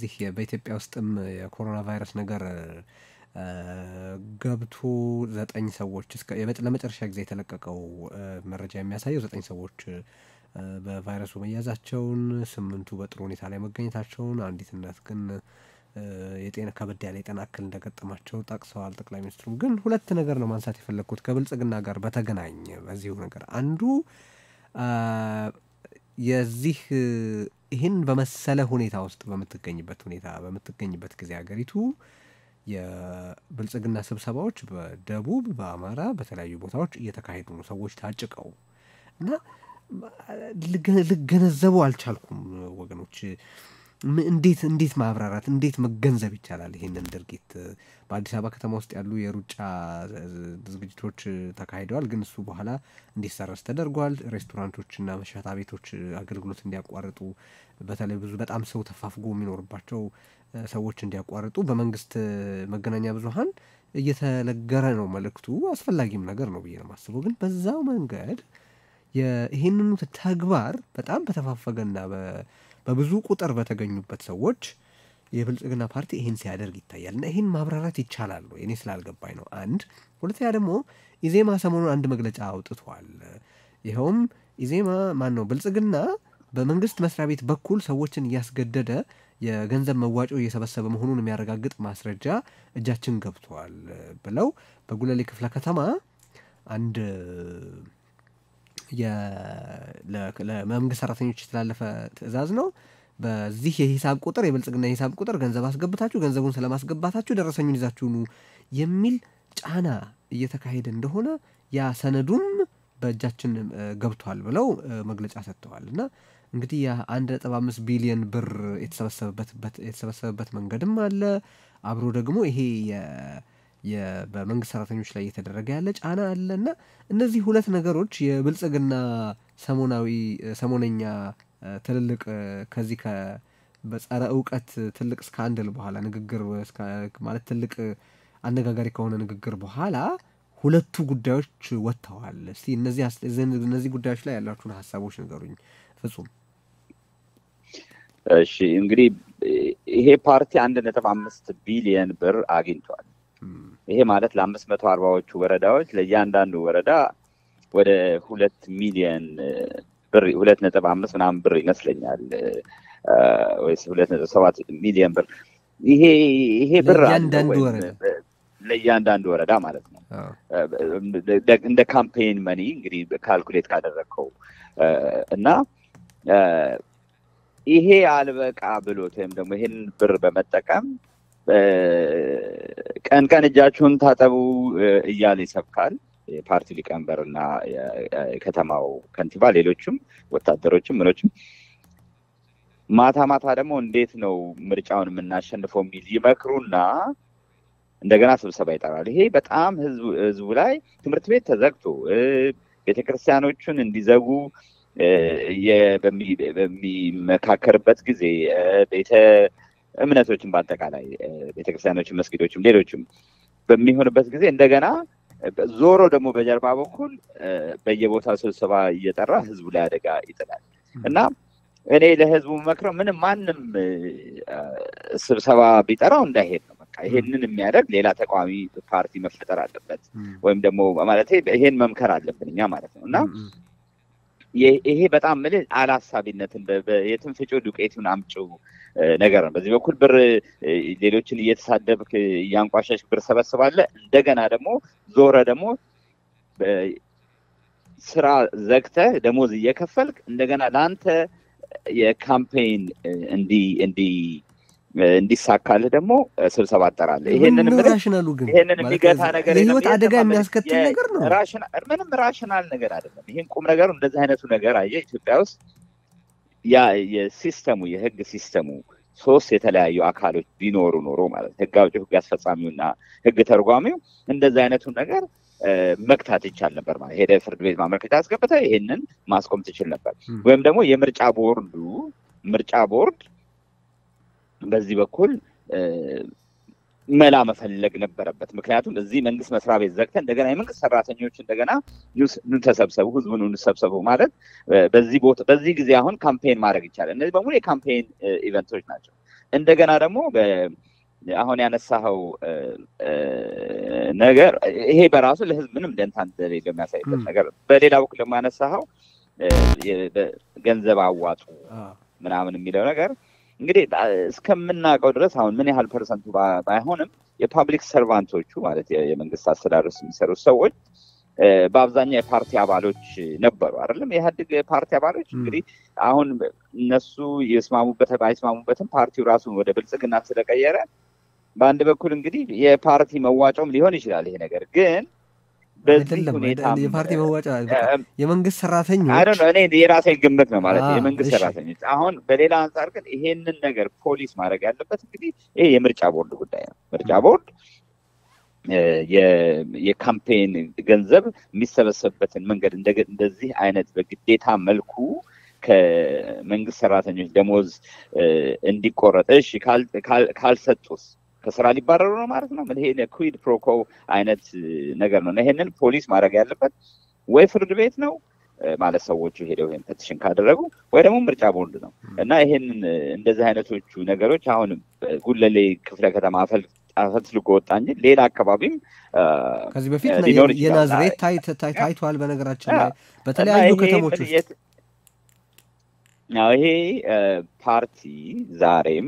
በዚህ በኢትዮጵያ ውስጥም የኮሮና ቫይረስ ነገር ገብቶ ዘጠኝ ሰዎች ለመጨረሻ ጊዜ የተለቀቀው መረጃ የሚያሳየው ዘጠኝ ሰዎች በቫይረሱ መያዛቸውን፣ ስምንቱ በጥሩ ሁኔታ ላይ መገኘታቸውን፣ አንዲት እናት ግን የጤና ከበድ ያለ የጤና እክል እንደገጠማቸው ጠቅሰዋል። ጠቅላይ ሚኒስትሩም ግን ሁለት ነገር ነው ማንሳት የፈለግኩት ከብልጽግና ጋር በተገናኘ በዚሁ ነገር አንዱ የዚህ ይህን በመሰለ ሁኔታ ውስጥ በምትገኝበት ሁኔታ በምትገኝበት ጊዜ ሀገሪቱ የብልጽግና ስብሰባዎች በደቡብ በአማራ በተለያዩ ቦታዎች እየተካሄዱ ነው። ሰዎች ታጭቀው እና ልገነዘቡ አልቻልኩም ወገኖች። እንዴት እንዴት ማብራራት እንዴት መገንዘብ ይቻላል ይሄንን ድርጊት? በአዲስ አበባ ከተማ ውስጥ ያሉ የሩጫ ዝግጅቶች ተካሂደዋል፣ ግን እሱ በኋላ እንዲሰረዝ ተደርጓል። ሬስቶራንቶችና መሸታ ቤቶች አገልግሎት እንዲያቋርጡ፣ በተለይ ብዙ በጣም ሰው ተፋፍጎ የሚኖርባቸው ሰዎች እንዲያቋርጡ በመንግስት መገናኛ ብዙኃን እየተነገረ ነው መልእክቱ። አስፈላጊም ነገር ነው ብዬ ነው የማስበው። ግን በዛው መንገድ ይህንኑ ተግባር በጣም በተፋፈገና በብዙ ቁጥር በተገኙበት ሰዎች የብልጽግና ፓርቲ ይህን ሲያደርግ ይታያል። እና ይህን ማብራራት ይቻላል ወይ? እኔ ስላልገባኝ ነው። አንድ ሁለተኛ ደግሞ ኢዜማ ሰሞኑን አንድ መግለጫ አውጥቷል። ይኸውም ኢዜማ ማን ነው ብልጽግና በመንግስት መስሪያ ቤት በኩል ሰዎችን እያስገደደ የገንዘብ መዋጮ እየሰበሰበ መሆኑን የሚያረጋግጥ ማስረጃ እጃችን ገብቷል ብለው በጉለሌ ክፍለ ከተማ አንድ ለመንግስት ሰራተኞች የተላለፈ ትዕዛዝ ነው። በዚህ የሂሳብ ቁጥር የብልጽግና የሂሳብ ቁጥር ገንዘብ አስገብታችሁ ገንዘቡን ስለማስገባታችሁ ደረሰኙን ይዛችሁ ኑ የሚል ጫና እየተካሄደ እንደሆነ ያ ሰነዱም በእጃችን ገብቷል ብለው መግለጫ ሰጥተዋል። እና እንግዲህ የአንድ ነጥብ አምስት ቢሊየን ብር የተሰበሰበበት መንገድም አለ። አብሮ ደግሞ ይሄ በመንግስት ሰራተኞች ላይ እየተደረገ ያለ ጫና አለ እና እነዚህ ሁለት ነገሮች የብልጽግና ሰሞናዊ ሰሞነኛ ትልልቅ ከዚህ በጸረ እውቀት ትልቅ ስካንድል በኋላ ንግግር ማለት ትልቅ አነጋጋሪ ከሆነ ንግግር በኋላ ሁለቱ ጉዳዮች ወጥተዋል። እስቲ እነዚህ ጉዳዮች ላይ ያላችሁን ሀሳቦች ንገሩኝ። ፍጹም። እሺ እንግዲህ ይሄ ፓርቲ አንድ ነጥብ አምስት ቢሊየን ብር አግኝቷል። ይሄ ማለት ለአምስት መቶ አርባዎቹ ወረዳዎች ለእያንዳንዱ ወረዳ ወደ ሁለት ሚሊየን ብር ሁለት ነጥብ አምስት ምናምን ብር ይመስለኛል ወይስ ሁለት ነጥብ ሰባት ሚሊየን ብር ይሄ ይሄ ብር ለእያንዳንዱ ወረዳ ማለት ነው። እንደ ካምፔን መኒ እንግዲህ ካልኩሌት ካደረግከው እና ይሄ አልበቃ ብሎት ወይም ደግሞ ይሄን ብር በመጠቀም ቀን ቀን እጃችሁን ታጠቡ እያለ ይሰብካል። የፓርቲ ሊቀመንበር እና የከተማው ከንቲባ፣ ሌሎችም ወታደሮችም ምኖችም ማታ ማታ ደግሞ እንዴት ነው ምርጫውን የምናሸንፈው የሚል ይመክሩና እንደገና ስብሰባ ይጠራል። ይሄ በጣም ህዝቡ ላይ ትምህርት ቤት ተዘግቶ ቤተክርስቲያኖቹን እንዲዘጉ በሚመካከርበት ዞሮ ቤተ እምነቶችን በአጠቃላይ ቤተክርስቲያኖችን፣ መስጊዶችም ሌሎችም በሚሆንበት ጊዜ እንደገና ዞሮ ደግሞ በጀርባ በኩል በየቦታው ስብሰባ እየጠራ ህዝቡ ላይ አደጋ ይጥላል እና እኔ ለህዝቡ መክረው ምንም ማንም ስብሰባ ቢጠራው እንዳይሄድ ነው። በቃ ይሄንን የሚያደርግ ሌላ ተቃዋሚ ፓርቲ መፈጠር አለበት፣ ወይም ደግሞ ማለት ይሄን መምከር አለብን እኛ ማለት ነው እና ይሄ በጣም ምል አላሳቢነትን የትም ፍጪው ዱቄቱን አምጪው ነገር ነው። በዚህ በኩል ብር ሌሎችን እየተሳደብክ እያንቋሸሽ ብር ሰበስባለ። እንደገና ደግሞ ዞረ ደግሞ ስራ ዘግተህ ደሞዝ እየከፈልክ እንደገና ለአንተ የካምፔን እንዲ እንዲ እንዲሳካልህ ደግሞ ስብሰባ አጠራለህ። ይሄንን ራሽናሉ ግን ይሄንን የሚገታ ነገር የህይወት አደጋ የሚያስከትል ነገር ነው። ምንም ራሽናል ነገር አይደለም። ይህን ቁም ነገሩ እንደዚህ አይነቱ ነገር አየህ ኢትዮጵያ ውስጥ ያ የሲስተሙ የህግ ሲስተሙ ሶስት የተለያዩ አካሎች ቢኖሩ ኖሮ ማለት ህግ አውጪው፣ ህግ አስፈጻሚውና ህግ ተርጓሚው እንደዚህ አይነቱን ነገር መግታት ይቻል ነበር ማለት ሄደ ፍርድ ቤት ማመልከቻ አስገብተ ይሄንን ማስቆም ትችል ነበር። ወይም ደግሞ የምርጫ ቦርዱ ምርጫ ቦርድ በዚህ በኩል መላ መፈለግ ነበረበት። ምክንያቱም እዚህ መንግስት መስሪያ ቤት ዘግተ እንደገና የመንግስት ሰራተኞች እንደገና ኑ ተሰብሰቡ፣ ህዝቡን እንሰብሰቡ ማለት በዚህ ቦታ በዚህ ጊዜ አሁን ካምፔን ማድረግ ይቻላል። እነዚህ በሙሉ የካምፔን ኢቨንቶች ናቸው። እንደገና ደግሞ አሁን ያነሳኸው ነገር ይሄ በራሱ ለህዝብ ምንም ደንታ እንደሌለው የሚያሳይበት ነገር፣ በሌላ በኩል ደግሞ ያነሳኸው ገንዘብ አዋጡ ምናምን የሚለው ነገር እንግዲህ እስከምናውቀው ድረስ አሁን ምን ያህል ፐርሰንቱ ባይሆንም የፓብሊክ ሰርቫንቶቹ ማለት የመንግስት አስተዳደር የሚሰሩት ሰዎች በአብዛኛው የፓርቲ አባሎች ነበሩ አይደለም። የኢህአዴግ ፓርቲ አባሎች እንግዲህ አሁን እነሱ የስማሙበት ባይስማሙበትም ፓርቲው ራሱን ወደ ብልጽግና ስለቀየረ በአንድ በኩል እንግዲህ የፓርቲ መዋጮም ሊሆን ይችላል ይሄ ነገር ግን በዚህ ሁኔታ የፓርቲ መዋጫ የመንግስት ሰራተኞች እኔ የራሴን ግምት ነው ማለት የመንግስት ሰራተኞች። አሁን በሌላ አንጻር ግን ይሄንን ነገር ፖሊስ ማድረግ ያለበት እንግዲህ ይሄ የምርጫ ቦርድ ጉዳይ ነው። ምርጫ ቦርድ የካምፔን ገንዘብ የሚሰበሰብበትን መንገድ እንደዚህ አይነት በግዴታ መልኩ ከመንግስት ሰራተኞች ደሞዝ እንዲቆረጥ እሺ ካልሰጡስ ከስራ ሊባረሩ ነው ማለት ነው። ይሄ ኩዊድ ፕሮኮ አይነት ነገር ነው። ይሄንን ፖሊስ ማድረግ ያለበት ወይ ፍርድ ቤት ነው ማለት ሰዎቹ ሄደው ይሄን ፔቲሽን ካደረጉ ወይ ደግሞ ምርጫ ቦርድ ነው እና ይሄንን እንደዚህ አይነቶቹ ነገሮች አሁን ጉለሌ ክፍለ ከተማ አፈልጎ ወጣ እንጂ ሌላ አካባቢም ከዚህ በፊት የናዝሬት ታይቷል። በነገራችን ላይ በተለያዩ ከተሞች ውስጥ ይሄ ፓርቲ ዛሬም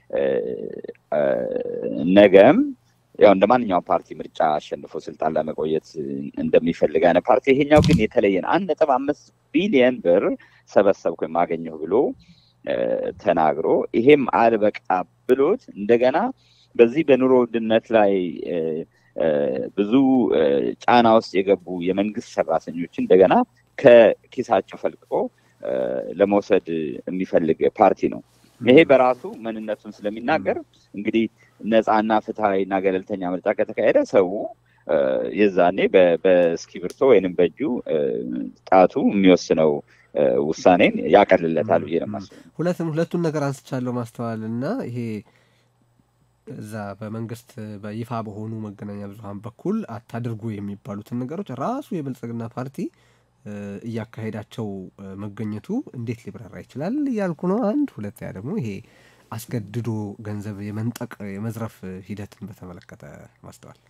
ነገም ያው እንደ ማንኛውም ፓርቲ ምርጫ አሸንፎ ስልጣን ለመቆየት እንደሚፈልግ አይነት ፓርቲ ይሄኛው ግን የተለየ ነው። አንድ ነጥብ አምስት ቢሊየን ብር ሰበሰብኩ የማገኘው ብሎ ተናግሮ ይሄም አልበቃ ብሎት እንደገና በዚህ በኑሮ ውድነት ላይ ብዙ ጫና ውስጥ የገቡ የመንግስት ሰራተኞች እንደገና ከኪሳቸው ፈልቅቆ ለመውሰድ የሚፈልግ ፓርቲ ነው። ይሄ በራሱ ምንነቱን ስለሚናገር እንግዲህ ነፃና ፍትሐዊ እና ገለልተኛ ምርጫ ከተካሄደ ሰው የዛኔ በእስክሪብቶ ወይንም በእጁ ጣቱ የሚወስነው ውሳኔን ያቀልለታል ብዬ ነው የማስበው። ሁለትም ሁለቱን ነገር አንስቻለሁ ማስተዋል እና ይሄ እዛ በመንግስት በይፋ በሆኑ መገናኛ ብዙኃን በኩል አታድርጉ የሚባሉትን ነገሮች ራሱ የብልጽግና ፓርቲ እያካሄዳቸው መገኘቱ እንዴት ሊብራራ ይችላል እያልኩ ነው። አንድ ሁለተኛ ደግሞ ይሄ አስገድዶ ገንዘብ የመንጠቅ የመዝረፍ ሂደትን በተመለከተ ማስተዋል።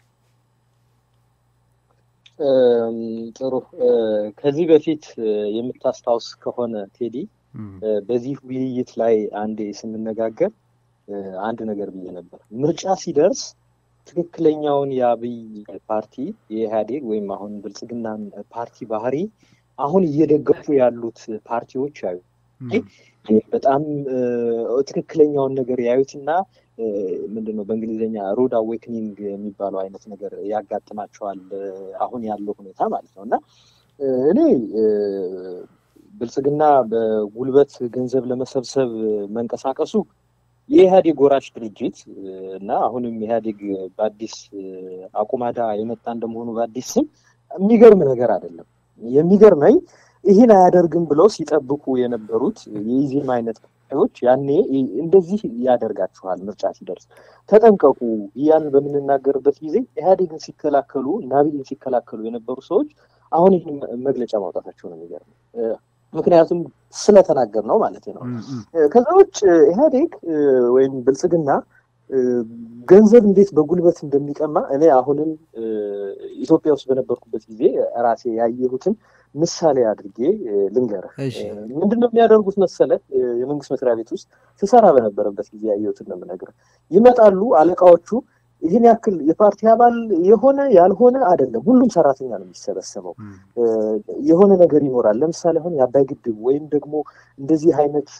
ጥሩ። ከዚህ በፊት የምታስታውስ ከሆነ ቴዲ በዚህ ውይይት ላይ አንዴ ስንነጋገር አንድ ነገር ብዬ ነበር። ምርጫ ሲደርስ ትክክለኛውን የአብይ ፓርቲ የኢህአዴግ ወይም አሁን ብልጽግናን ፓርቲ ባህሪ አሁን እየደገፉ ያሉት ፓርቲዎች ያዩ በጣም ትክክለኛውን ነገር ያዩትና ምንድነው በእንግሊዝኛ ሮድ አዌክኒንግ የሚባለው አይነት ነገር ያጋጥማቸዋል። አሁን ያለው ሁኔታ ማለት ነው እና እኔ ብልጽግና በጉልበት ገንዘብ ለመሰብሰብ መንቀሳቀሱ የኢህአዴግ ወራሽ ድርጅት እና አሁንም ኢህአዴግ በአዲስ አቁማዳ የመጣ እንደመሆኑ በአዲስ ስም የሚገርም ነገር አይደለም። የሚገርመኝ ይህን አያደርግም ብለው ሲጠብቁ የነበሩት የኢዜማ አይነት ዎች ያኔ እንደዚህ ያደርጋችኋል፣ ምርጫ ሲደርስ ተጠንቀቁ እያልን በምንናገርበት ጊዜ ኢህአዴግን ሲከላከሉ እና አብይን ሲከላከሉ የነበሩ ሰዎች አሁን ይህን መግለጫ ማውጣታቸው ነው የሚገርም። ምክንያቱም ስለተናገር ነው ማለት ነው። ከዛ ውጭ ኢህአዴግ ወይም ብልጽግና ገንዘብ እንዴት በጉልበት እንደሚቀማ እኔ አሁንም ኢትዮጵያ ውስጥ በነበርኩበት ጊዜ ራሴ ያየሁትን ምሳሌ አድርጌ ልንገርህ። ምንድን ነው የሚያደርጉት መሰለህ? የመንግስት መስሪያ ቤት ውስጥ ስሰራ በነበረበት ጊዜ ያየሁትን ነው የምነግርህ። ይመጣሉ አለቃዎቹ ይህን ያክል የፓርቲ አባል የሆነ ያልሆነ አይደለም፣ ሁሉም ሰራተኛ ነው የሚሰበሰበው። የሆነ ነገር ይኖራል። ለምሳሌ አሁን የአባይ ግድብ ወይም ደግሞ እንደዚህ አይነት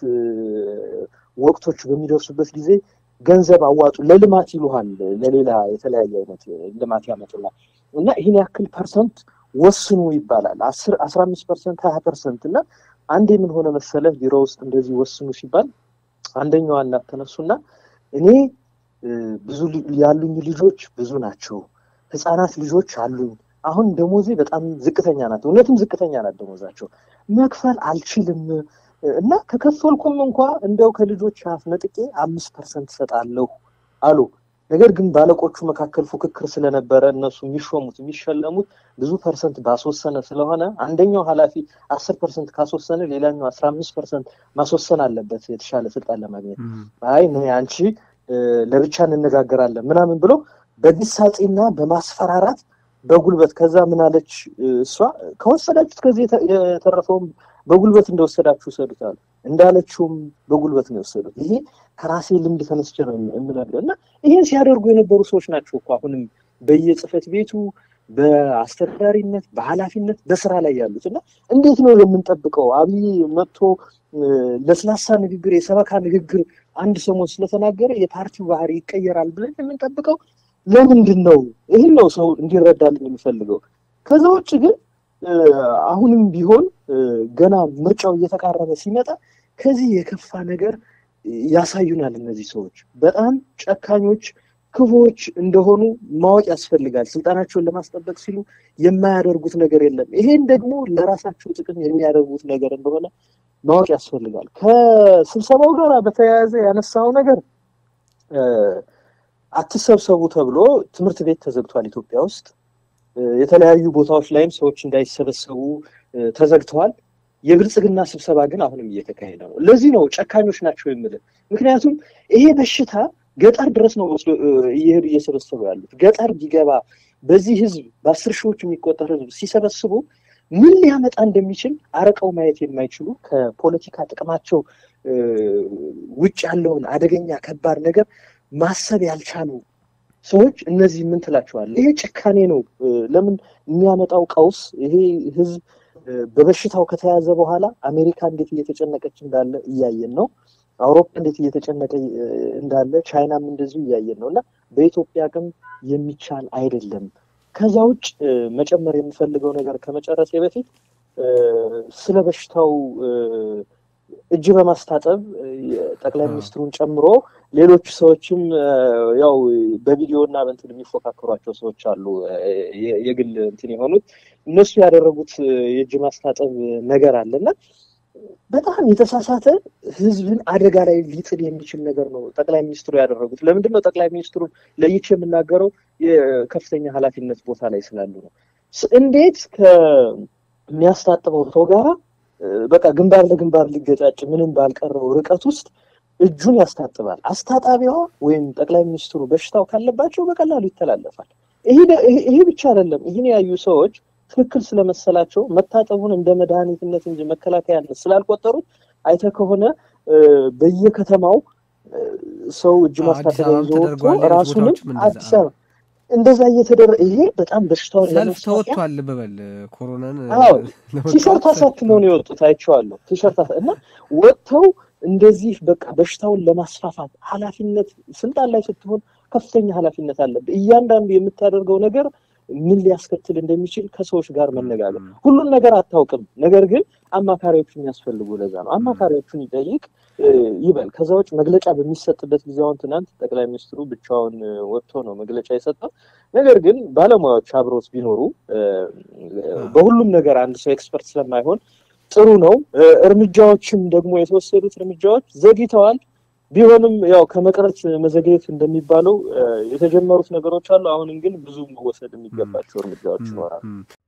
ወቅቶች በሚደርሱበት ጊዜ ገንዘብ አዋጡ ለልማት ይሉሃል። ለሌላ የተለያየ አይነት ልማት ያመጡላል እና ይህን ያክል ፐርሰንት ወስኑ ይባላል። አስር አስራ አምስት ፐርሰንት ሀያ ፐርሰንት እና አንዴ ምን ሆነ መሰለህ ቢሮ ውስጥ እንደዚህ ወስኑ ሲባል አንደኛዋ እናት ተነሱና እኔ ብዙ ያሉኝ ልጆች ብዙ ናቸው፣ ህፃናት ልጆች አሉኝ። አሁን ደሞዜ በጣም ዝቅተኛ ናት፣ እውነትም ዝቅተኛ ናት ደሞዛቸው። መክፈል አልችልም እና ከከፈልኩም እንኳ እንደው ከልጆች አፍ ነጥቄ አምስት ፐርሰንት እሰጣለሁ አሉ። ነገር ግን ባለቆቹ መካከል ፉክክር ስለነበረ እነሱ የሚሾሙት የሚሸለሙት ብዙ ፐርሰንት ባስወሰነ ስለሆነ አንደኛው ኃላፊ አስር ፐርሰንት ካስወሰነ ሌላኛው አስራ አምስት ፐርሰንት ማስወሰን አለበት የተሻለ ስልጣን ለማግኘት። አይ አንቺ ለብቻ እንነጋገራለን ምናምን ብሎ በግሳጼና በማስፈራራት በጉልበት ከዛ ምን አለች እሷ ከወሰዳችሁት ከዚህ የተረፈውም በጉልበት እንደወሰዳችሁ ውሰዱት አሉ። እንዳለችውም በጉልበት ነው የወሰዱት። ይሄ ከራሴ ልምድ ተነስቼ ነው የምነግረው እና ይሄን ሲያደርጉ የነበሩ ሰዎች ናቸው እኮ አሁንም በየጽህፈት ቤቱ በአስተዳዳሪነት በኃላፊነት በስራ ላይ ያሉት እና እንዴት ነው የምንጠብቀው? አብይ መጥቶ ለስላሳ ንግግር የሰበካ ንግግር አንድ ሰሞን ስለተናገረ የፓርቲው ባህሪ ይቀየራል ብለን የምንጠብቀው ለምንድን ነው? ይህን ነው ሰው እንዲረዳልን የሚፈልገው። ከዛ ውጭ ግን አሁንም ቢሆን ገና ምርጫው እየተቃረበ ሲመጣ ከዚህ የከፋ ነገር ያሳዩናል። እነዚህ ሰዎች በጣም ጨካኞች፣ ክፉዎች እንደሆኑ ማወቅ ያስፈልጋል። ስልጣናቸውን ለማስጠበቅ ሲሉ የማያደርጉት ነገር የለም። ይሄን ደግሞ ለራሳቸው ጥቅም የሚያደርጉት ነገር እንደሆነ ማወቅ ያስፈልጋል። ከስብሰባው ጋር በተያያዘ ያነሳው ነገር አትሰብሰቡ ተብሎ ትምህርት ቤት ተዘግቷል ኢትዮጵያ ውስጥ። የተለያዩ ቦታዎች ላይም ሰዎች እንዳይሰበሰቡ ተዘግተዋል። የብልጽግና ስብሰባ ግን አሁንም እየተካሄደ ነው። ለዚህ ነው ጨካኞች ናቸው የምልህ። ምክንያቱም ይሄ በሽታ ገጠር ድረስ ነው እየሄዱ እየሰበሰቡ ያሉት። ገጠር ቢገባ በዚህ ህዝብ በአስር ሺዎች የሚቆጠር ህዝብ ሲሰበስቡ ምን ሊያመጣ እንደሚችል አርቀው ማየት የማይችሉ ከፖለቲካ ጥቅማቸው ውጭ ያለውን አደገኛ ከባድ ነገር ማሰብ ያልቻሉ ሰዎች እነዚህ ምን ትላቸዋለህ? ይሄ ጭካኔ ነው። ለምን የሚያመጣው ቀውስ ይሄ ህዝብ በበሽታው ከተያዘ በኋላ አሜሪካ እንዴት እየተጨነቀች እንዳለ እያየን ነው። አውሮፓ እንዴት እየተጨነቀ እንዳለ ቻይናም እንደዚሁ እያየን ነው እና በኢትዮጵያ አቅም የሚቻል አይደለም። ከዛ ውጭ መጨመር የምፈልገው ነገር ከመጨረሴ በፊት ስለ በሽታው እጅ በማስታጠብ ጠቅላይ ሚኒስትሩን ጨምሮ ሌሎች ሰዎችም ያው በቪዲዮ እና በእንትን የሚፎካከሯቸው ሰዎች አሉ፣ የግል እንትን የሆኑት እነሱ ያደረጉት የእጅ ማስታጠብ ነገር አለና በጣም የተሳሳተ ህዝብን አደጋ ላይ ሊጥል የሚችል ነገር ነው ጠቅላይ ሚኒስትሩ ያደረጉት። ለምንድን ነው ጠቅላይ ሚኒስትሩን ለይቼ የምናገረው? የከፍተኛ ኃላፊነት ቦታ ላይ ስላሉ ነው። እንዴት ከሚያስታጥበው ሰው ጋራ በቃ ግንባር ለግንባር ሊገጫጭ ምንም ባልቀረው ርቀት ውስጥ እጁን ያስታጥባል። አስታጣቢዋ ወይም ጠቅላይ ሚኒስትሩ በሽታው ካለባቸው በቀላሉ ይተላለፋል። ይሄ ብቻ አይደለም። ይህን ያዩ ሰዎች ትክክል ስለመሰላቸው መታጠቡን እንደ መድኃኒትነት እንጂ መከላከያነት ስላልቆጠሩት አይተህ ከሆነ በየከተማው ሰው እጅ ማስታጠቢያ ይዞ ወጥቶ ራሱንም አዲስ አበባ እንደዛ እየተደረገ ይሄ በጣም በሽታውን ሰልፍ ተወጥቷል። በበል ኮሮናን ቲሸርት አሳትመው ነው የወጡት አይቼዋለሁ። ቲሸርት እና ወጥተው እንደዚህ በቃ በሽታውን ለማስፋፋት ኃላፊነት ስልጣን ላይ ስትሆን ከፍተኛ ኃላፊነት አለብህ። እያንዳንዱ የምታደርገው ነገር ምን ሊያስከትል እንደሚችል ከሰዎች ጋር መነጋገር። ሁሉን ነገር አታውቅም፣ ነገር ግን አማካሪዎቹ የሚያስፈልጉ ለዛ ነው። አማካሪዎቹን ይጠይቅ ይበል። ከዛ ውጭ መግለጫ በሚሰጥበት ጊዜ አሁን ትናንት ጠቅላይ ሚኒስትሩ ብቻውን ወጥቶ ነው መግለጫ የሰጠው። ነገር ግን ባለሙያዎች አብሮት ቢኖሩ በሁሉም ነገር አንድ ሰው ኤክስፐርት ስለማይሆን ጥሩ ነው። እርምጃዎችም ደግሞ የተወሰዱት እርምጃዎች ዘግይተዋል። ቢሆንም ያው ከመቅረት መዘግየት እንደሚባለው የተጀመሩት ነገሮች አሉ። አሁንም ግን ብዙ መወሰድ የሚገባቸው እርምጃዎች ይኖራሉ።